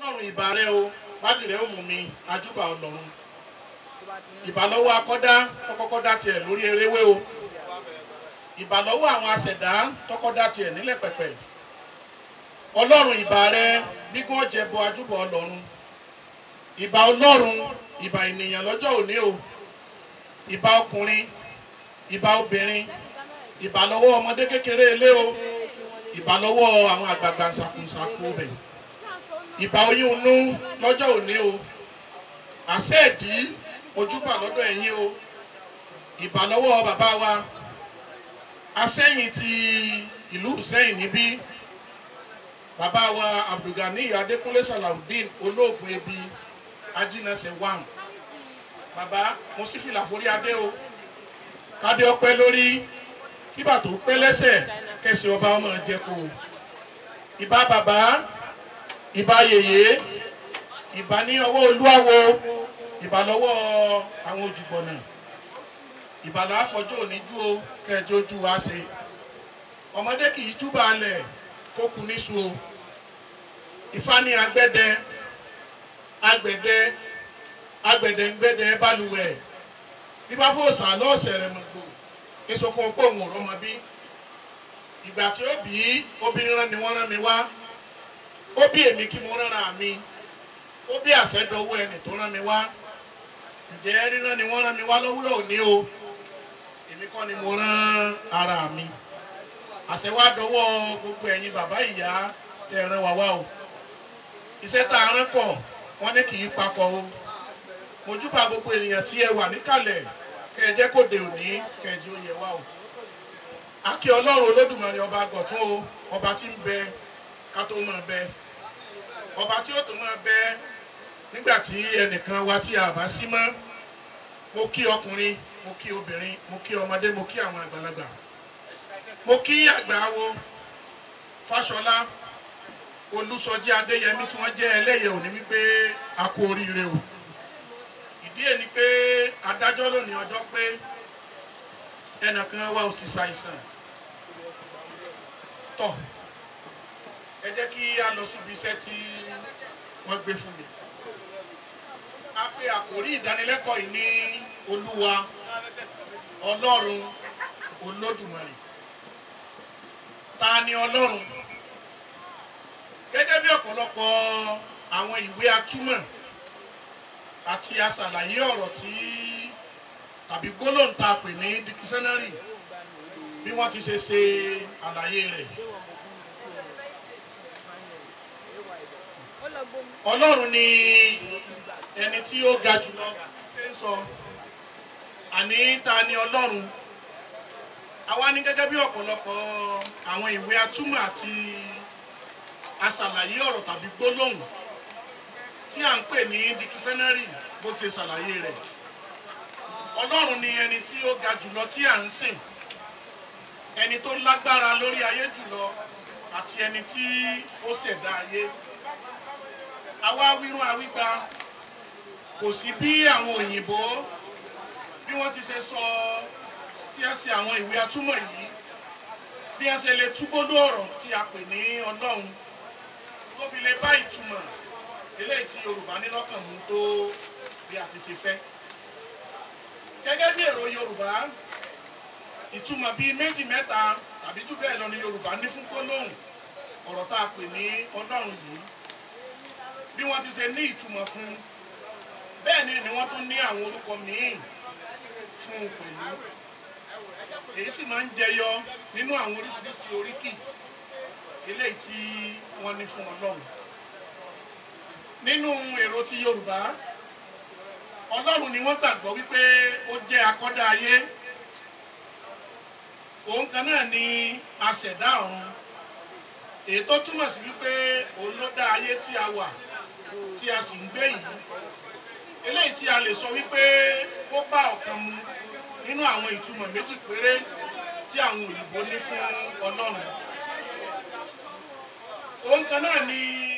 ọlọ́run ìbà rẹ o bádìrẹ́ ó mú mi ajúbà ọlọ́run ìbà lọ́wọ́ akọ́dá tọkọ́kọ́dá tiẹ̀ lórí eréwé o ìbà lọ́wọ́ àwọn aṣẹ̀dá tọkọ́dá tiẹ̀ nílẹ̀ pẹ̀pẹ̀ ọlọ́run ìbà rẹ gbígbọ́n jẹbọ ajúbà ọlọ́run ìbà ọlọ́run ìbà ènìyàn lọ́jọ́ òní o ìbà ọkùnrin ìbà obìnrin ìbà lọ́wọ́ ọmọdé kékeré ilé o ìbà lọ́wọ́ àwọn àgbààgbà ṣàkóṣàkó rẹ̀ ìbà oyún inú lọ́jọ́ òní o àṣẹ ìdí ojúbà lọ́dọ̀ ẹ̀yin o ìbà lọ́wọ́ bàbá wa asẹ́yìn ti ìlú sẹ́yìn níbí bàbá wa abdulgani adékúnlé salawudeen olóògùn ebi ajínàṣẹ wam bàbá mo sì fìlà forí adé o kádé ọpẹ́ lórí kíbà tó pẹ́ lẹ́sẹ̀ kẹsì ọba ọmọ jẹ kó ìbà bàbá ìbà yèyé ìbà ní ọwọ́ olúwawo ìbà lọ́wọ́ àwọn ojúbọ̀nà ìbà láfọjọ́ òní jú o kẹjọ ojú wa ṣe ọmọdé kì í júbà alẹ̀ kó kú níṣu o ìfá ní agbẹ́dẹ agbẹ̀dẹ agbẹ̀dẹ ńgbẹ́dẹ balùwẹ̀ bíbá fòsà lọ́ọ̀sẹ̀ rẹ̀ mọ̀gbò ìsokùn pòun ò rọmọ bí ìgbà tí ó bí obìnrin rán ni wọ́n rán mi wá ó bí èmi kí mo rán ra mi ó bí àṣẹdọwọ́ ẹni tó rán mi wá ǹjẹ́ rírán ni wọ́n rán mi wá lówùrọ̀ òní o èmi kọ́ ni mo rán ara mi àṣẹ wá dọwọ́ gbogbo ẹ̀yin bàbá ìyá ẹ̀ ràn wá wá o iṣẹ́ tá a rán kọ̀ wọ́n ní kì í papọ̀ o mojúbà gbogbo ènìyàn tí ẹ wà níkàlẹ̀ kẹ ẹ jẹ́ kó de òní kẹ ẹ jẹ́ ó yẹ wá o akí ọlọ́run olódùmarè ọba àgọ̀tún o ọba tí ń bẹ ká tó máa bẹ ọba tí ó tó máa bẹ nígbà tí ẹnìkan wa tí a bá sí mọ́ mo kí ọkùnrin mo kí obìnrin mo kí ọmọdé mo kí àwọn àgbàlagbà mo kí àgbà wo fáṣọlá olùsọjí adéyẹmí tí wọ́n jẹ́ ẹlẹ́yẹ òní wípé a kú oríire o ìdí ẹ̀ ni pé adájọ́ lónìí ọjọ́ pé ẹnìkan wa ò sì ṣàìsàn tọ̀ ẹ jẹ́ kí a lọ síbi iṣẹ́ tí wọ́n gbé fún mi a pe àkòrí ìdánilẹ́kọ̀ọ́ yìí ní olúwa ọlọ́run olódùmarè ta ni ọlọ́run gẹ́gẹ́ bí ọ̀pọ̀lọpọ̀ àwọn ìwé atúmọ̀ àti aṣàlàyé ọ̀rọ̀ tí tàbí gbólóhùn tá a pè ní dikisẹ́nárì bí wọ́n ti ṣe ṣe àlàyé rẹ̀. ọlọ́run ni ẹni tí ó ga jùlọ ṣe ń sọ àní ta ni ọlọ́run àwa ní gẹ́gẹ́ bí ọ̀pọ̀lọpọ̀ àwọn ìwé atúmọ̀ àti aṣàlàyé ọ̀rọ̀ tàbí gbólóhùn tí à ń pè ní dikisẹ́nárì bó ti ṣàlàyé rẹ̀ ọlọ́run ni ẹni tí ó ga jùlọ tí à ń sìn ẹni tó lágbára lórí ayé jùlọ àti ẹni tí ó ṣẹ̀dá ayé àwa wírún àwígba kò sí bí àwọn òyìnbó bí wọ́n ti ṣe sọ tí ẹ ṣe àwọn ìwé atúmọ̀ yìí bí ẹ ṣe lè túbódó ọ̀rọ̀ tí a pè ní ọlọ́run tó fi lè bá ìtumọ̀ eléyìí tí yorùbá ní lọ́kàn mú tó bí a ti ṣe fẹ́. gẹ́gẹ́ bí èrò yorùbá ìtumọ̀ bíi méjì mẹ́ta tàbí jù bẹ́ẹ̀ lọ ni yorùbá ní fún gbólóhùn ọ̀rọ̀ tá a pè ní ọlọ́run yìí bí wọ́n ti ṣe ní ìtumọ̀ fún bẹ́ẹ̀ ni ni wọ́n tún ní àwọn orúkọ míì fún un pẹ̀lú èyí sì máa ń jẹyọ nínú àwọn oríṣiríṣi oríkì eléyìí tí wọ́n ní fún ọlọ́run nínú èrò ti yorùbá ọlọ́run ni wọ́n gbàgbọ́ wípé ó jẹ́ akọ́dá ayé òun kan náà ni aṣẹ̀dá ọ̀run èyí tó túmọ̀ sí wípé òun ló dá ayé tí a wà tí a sì ń gbé yìí eléyìí tí a lè sọ wípé ó bá ọ̀kan mu nínú àwọn ìtumọ̀ méjì péré tí àwọn òyìnbó ní fún ọlọ́run òun kan náà ni